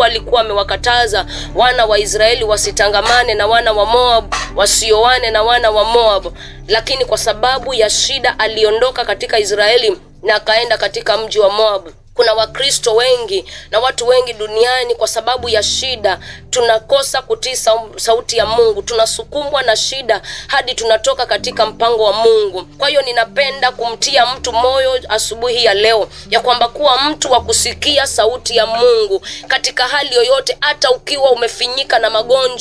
alikuwa amewakataza wana wa Israeli wasitangamane na wana wa Moab, wasioane na wana wa Moab, lakini kwa sababu ya shida aliondoka katika Israeli na akaenda katika mji wa Moab. Kuna Wakristo wengi na watu wengi duniani, kwa sababu ya shida tunakosa kutii sau- sauti ya Mungu, tunasukumwa na shida hadi tunatoka katika mpango wa Mungu. Kwa hiyo ninapenda kumtia mtu moyo asubuhi ya leo ya kwamba kuwa mtu wa kusikia sauti ya Mungu katika hali yoyote, hata ukiwa umefinyika na magonjwa